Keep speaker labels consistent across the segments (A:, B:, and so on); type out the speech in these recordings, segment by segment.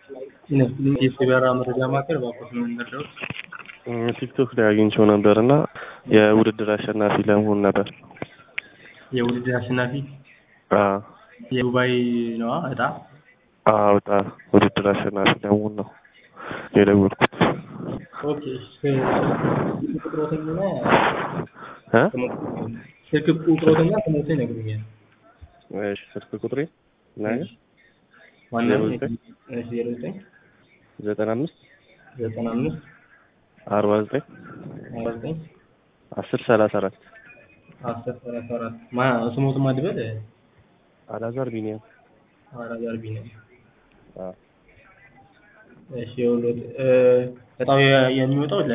A: የሲበራ መረጃ ማዕከል እባክዎት ምን እንርዳዎት?
B: ቲክቶክ ላይ አግኝቼው ነበር እና የውድድር አሸናፊ ለመሆን ነበር።
A: የውድድር አሸናፊ
B: አዎ
A: የዱባይ ነዋ እጣ
B: አዎ እጣ ውድድር አሸናፊ ለመሆን ነው የደወልኩት።
A: ኦኬ ስልክ ቁጥሮትንና
B: እ
A: ስልክ ቁጥሮትና ስሞትን ይነግሩኛል።
B: እሺ ስልክ ቁጥሬ ናገር
A: ዋናው
B: ዜሮ ዘጠኝ
A: ዜሮ ዘጠኝ
B: ዘጠና አምስት
A: ዘጠና አምስት
B: አርባ ዘጠኝ
A: አርባ ዘጠኝ
B: አስር ሰላሳ አራት
A: አስር ሰላሳ አራት ማ ስሞትን ማድበል
B: አላዛር ቢኒያም
A: አላዛር ቢኒያም
B: አዎ
A: እሺ የወሎት በጣም የሚወጣው ለ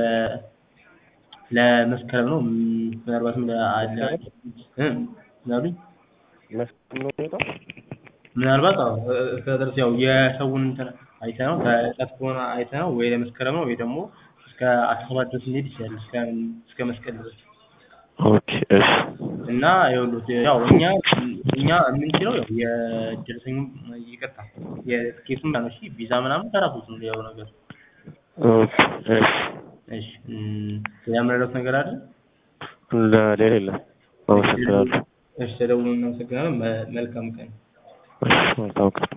A: ለመስከረም ነው። ም- ምናልባትም ለአለ እ ምን አሉኝ?
B: መስከረም ነው የሚወጣው
A: ምናልባት አዎ እስከ ድረስ ያው የሰውን እንትን አይተነው ከዕለት ከሆነ አይተነው ወይ ለመስከረም ነው ወይ ደግሞ እስከ አስራ ሰባት ድረስ ሊሄድ ይችላል እስከ እስከ መስቀል ድረስ
B: ኦኬ እሺ
A: እና ይኸውልዎት ያው እኛ እኛ የምንችለው ያው የደረሰኙ ይቅርታ የትኬቱን ነው እሺ ቪዛ ምናምን ከራስዎት ነው ሌላው ነገር
B: ኦኬ እሺ
A: እሺ እም፣ ሌላ የምረዳዎት ነገር አለ?
B: ለሌላ የለም አመሰግናለሁ
A: እሺ ተደውሎ እናመሰግናለን። መ- መልካም ቀን።
B: እሺ መልካም ቀን